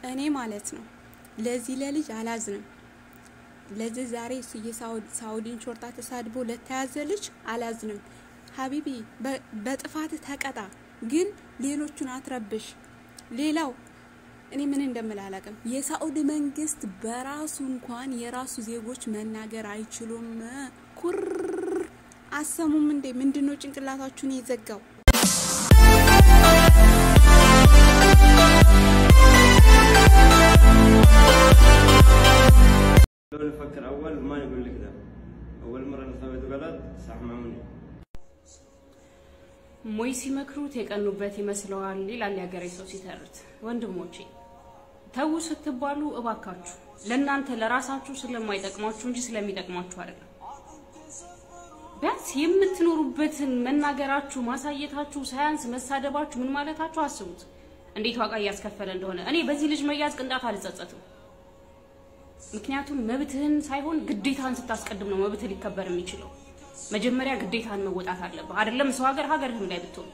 እኔ ማለት ነው ለዚህ ለልጅ አላዝንም። ለዚህ ዛሬ እሱ የሳውዲን ሾርጣ ተሳድቦ ለተያዘ ልጅ አላዝንም። ሀቢቢ በጥፋት ተቀጣ፣ ግን ሌሎቹን አትረብሽ። ሌላው እኔ ምን እንደምል አላውቅም። የሳኡዲ መንግስት በራሱ እንኳን የራሱ ዜጎች መናገር አይችሉም። ኩር አሰሙም እንዴ? ምንድነው ጭንቅላታችሁን የዘጋው? لو نفكر اول ما نقول لك ذا اول مره اللي سويته غلط صح معوني ሞይ ሲመክሩት የቀኑበት ይመስለዋል ይላል የሀገሬ ሰው ሲተርት። ወንድሞቼ ተዉ ስትባሉ እባካችሁ ለእናንተ ለራሳችሁ ስለማይጠቅማችሁ እንጂ ስለሚጠቅማችሁ አይደለም። ቢያንስ የምትኖሩበትን መናገራችሁ፣ ማሳየታችሁ ሳያንስ መሳደባችሁ ምን ማለታችሁ አስቡት፣ እንዴት ዋጋ እያስከፈለ እንደሆነ። እኔ በዚህ ልጅ መያዝ ቅንጣት አልጸጸትም። ምክንያቱም መብትህን ሳይሆን ግዴታህን ስታስቀድም ነው መብትህ ሊከበር የሚችለው። መጀመሪያ ግዴታህን መወጣት አለብህ። አይደለም ሰው ሀገር ሀገርህም ላይ ብትሆን።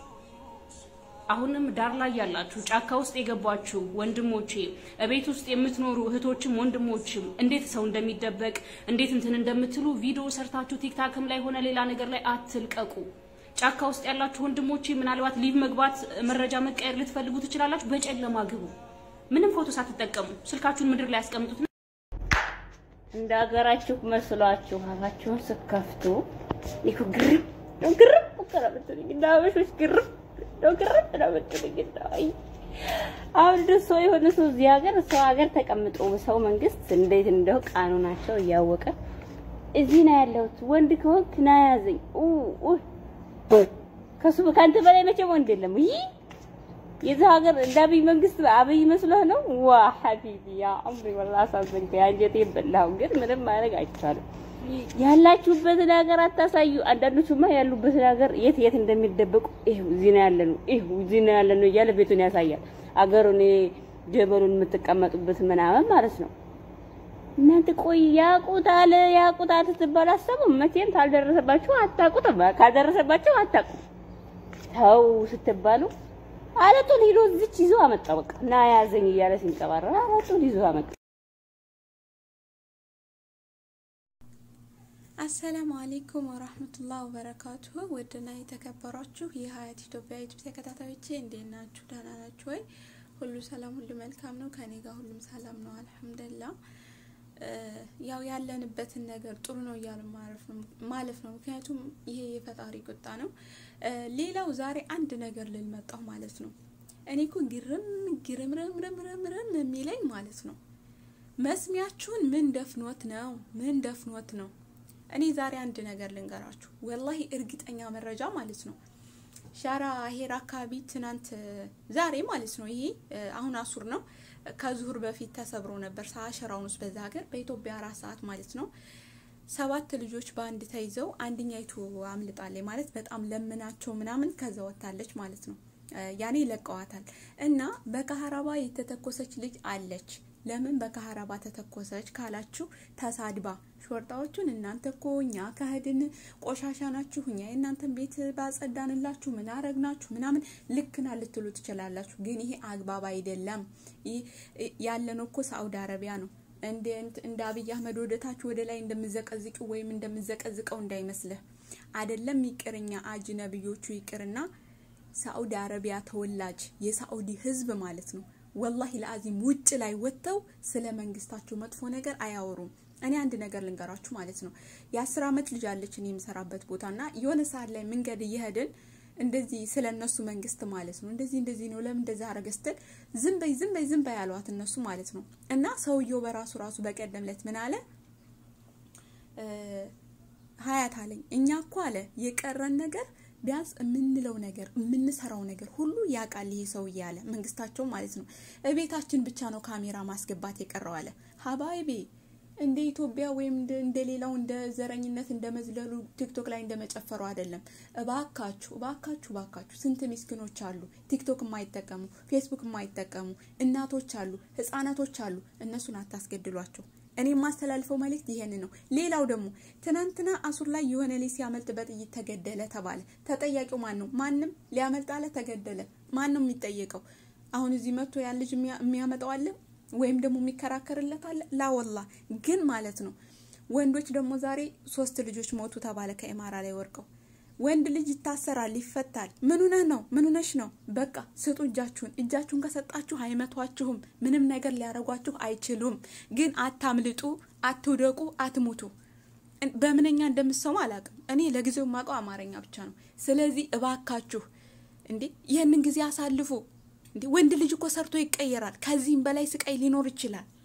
አሁንም ዳር ላይ ያላችሁ ጫካ ውስጥ የገባችሁ ወንድሞቼ፣ እቤት ውስጥ የምትኖሩ እህቶችም ወንድሞችም እንዴት ሰው እንደሚደበቅ እንዴት እንትን እንደምትሉ ቪዲዮ ሰርታችሁ ቲክታክም ላይ ሆነ ሌላ ነገር ላይ አትልቀቁ። ጫካ ውስጥ ያላችሁ ወንድሞቼ ምናልባት ሊቭ መግባት መረጃ መቀየር ልትፈልጉ ትችላላችሁ። በጨለማ ግቡ። ምንም ፎቶ ሳትጠቀሙ ስልካችሁን ምድር ላይ ያስቀምጡት። እንደ ሀገራችሁ መስሏችሁ አፋችሁን ስከፍቱ ይሁ ግርም ነው ግርም እኮ ነው የምትሉኝ። እንደ አበሾች ግርም ነው ግርም ነው የምትሉኝ። አይ አሁን ደስ ሰው የሆነ ሰው እዚህ ሀገር ሰው ሀገር ተቀምጦ ሰው መንግስት እንዴት እንደው ቃኑናቸው እያወቀ እዚህ ነው ያለሁት ወንድ ከሆንክ ና ያዘኝ ከሱ ከአንተ በላይ መቼም ወንድ የለም። ይህ የዚህ ሀገር እንደ አብይ መንግስት አብይ መስሎህ ነው? ዋ ሀቢቢ ያ አምሪ ወላሂ አሳዘንከኝ፣ አንጀቴን በላሁ። ግን ምንም ማድረግ አይቻልም። ያላችሁበትን ሀገር አታሳዩ። አንዳንዶቹማ ያሉበትን ሀገር የት የት እንደሚደበቁ ይኸው እዚህ ነው ያለነው፣ ይኸው እዚህ ነው ያለነው እያለ ቤቱን ያሳያል። አገሩን ጀበሉን የምትቀመጡበት ምናምን ማለት ነው። እናንተ ቆይ ያቁታል ያቁታል ስትባሉ አሰቡም። መቼም ካልደረሰባችሁ አታቁትም፣ ካልደረሰባችሁ አታቁም። ተው ስትባሉ አለቱን ሂዶ እዚች ይዞ አመጣ። በቃ እና ያዘኝ እያለ ሲንቀባራ አለቱን ይዞ አመጣ። አሰላሙ አሌይኩም ወራህመቱላህ ወበረካቱሁ። ውድና የተከበሯችሁ የሀያት ኢትዮጵያ ዩቱብ ተከታታዮቼ እንዴት ናችሁ? ደህና ናችሁ ወይ? ሁሉ ሰላም፣ ሁሉ መልካም ነው። ከኔ ጋር ሁሉም ሰላም ነው አልሐምዱሊላህ። ያው ያለንበትን ነገር ጥሩ ነው እያሉ ማለፍ ነው። ምክንያቱም ይሄ የፈጣሪ ቁጣ ነው። ሌላው ዛሬ አንድ ነገር ልል መጣሁ ማለት ነው። እኔ እኮ ግርም ግርምርምርምርምርም የሚለኝ ማለት ነው መስሚያችሁን ምን ደፍኖት ነው? ምን ደፍኖት ነው? እኔ ዛሬ አንድ ነገር ልንገራችሁ፣ ወላሂ እርግጠኛ መረጃ ማለት ነው። ሻራ ሄር አካባቢ ትናንት ዛሬ ማለት ነው ይሄ አሁን አሱር ነው ከዙሁር በፊት ተሰብሮ ነበር ሰአሸራውን ውስጥ በዛ ሀገር በኢትዮጵያ አራት ሰዓት ማለት ነው። ሰባት ልጆች በአንድ ተይዘው አንደኛይቱ አምልጣለች ማለት በጣም ለምናቸው ምናምን ከዛ ወታለች ማለት ነው። ያኔ ለቀዋታል እና በካህራባ የተተኮሰች ልጅ አለች። ለምን በካህራባ ተተኮሰች ካላችሁ ተሳድባ ሾርጣዎቹን እናንተ እኮ እኛ ከህድን ቆሻሻ ናችሁ፣ እኛ የእናንተን ቤት ባጸዳንላችሁ ምን አረግናችሁ ምናምን ልክና ልትሉ ትችላላችሁ። ግን ይሄ አግባብ አይደለም። ያለነው እኮ ሳኡዲ አረቢያ ነው። እንደ አብይ አህመድ ወደታች ወደ ላይ እንደምዘቀዝቂው ወይም እንደምዘቀዝቀው እንዳይመስልህ። አይደለም ይቅርኛ አጅነብዮቹ ይቅርና ሳኡዲ አረቢያ ተወላጅ የሳኡዲ ህዝብ ማለት ነው ወላሂ ለአዚም ውጭ ላይ ወጥተው ስለ መንግስታቸው መጥፎ ነገር አያወሩም። እኔ አንድ ነገር ልንገራችሁ ማለት ነው። የአስር አመት ልጅ አለች እኔ የምሰራበት ቦታ እና የሆነ ሰዓት ላይ መንገድ እየሄድን እንደዚህ ስለ እነሱ መንግስት ማለት ነው እንደዚህ እንደዚህ ነው ለምን እንደዚህ አረገ ስትል ዝም በይ ዝም በይ ዝም በይ ያሏት እነሱ ማለት ነው። እና ሰውየው በራሱ ራሱ በቀደም ለት ምን አለ ሀያት አለኝ እኛ እኮ አለ የቀረን ነገር ቢያንስ የምንለው ነገር የምንሰራው ነገር ሁሉ ያውቃል ይሄ ሰውዬ አለ መንግስታቸው ማለት ነው። እቤታችን ብቻ ነው ካሜራ ማስገባት የቀረው አለ። ሀባይቤ እንደ ኢትዮጵያ ወይም እንደ ሌላው እንደ ዘረኝነት እንደ መዝለሉ ቲክቶክ ላይ እንደ መጨፈሩ አይደለም። እባካችሁ እባካችሁ እባካችሁ ስንት ምስኪኖች አሉ ቲክቶክ የማይጠቀሙ ፌስቡክ የማይጠቀሙ እናቶች አሉ፣ ህጻናቶች አሉ። እነሱን አታስገድሏቸው። እኔ የማስተላልፈው መልእክት ይሄን ነው። ሌላው ደግሞ ትናንትና አሱር ላይ የሆነ ልጅ ሲያመልጥ በጥይት ተገደለ ተባለ። ተጠያቂው ማን ነው? ማንም ሊያመልጥ አለ ተገደለ። ማን ነው የሚጠየቀው? አሁን እዚህ መጥቶ ያን ልጅ የሚያመጣው አለ ወይም ደግሞ የሚከራከርለት አለ ላወላ ግን ማለት ነው። ወንዶች ደግሞ ዛሬ ሶስት ልጆች ሞቱ ተባለ ከኢማራ ላይ ወርቀው ወንድ ልጅ ይታሰራል፣ ይፈታል። ምን ሆነህ ነው? ምን ሆነሽ ነው? በቃ ስጡ እጃችሁን። እጃችሁን ከሰጣችሁ አይመቷችሁም። ምንም ነገር ሊያደርጓችሁ አይችሉም። ግን አታምልጡ፣ አትውደቁ፣ አትሙቱ። በምንኛ እንደምሰሙ አላውቅም። እኔ ለጊዜው የማውቀው አማርኛ ብቻ ነው። ስለዚህ እባካችሁ እንዴ ይህንን ጊዜ አሳልፉ። እንዴ ወንድ ልጅ እኮ ሰርቶ ይቀየራል። ከዚህም በላይ ስቃይ ሊኖር ይችላል።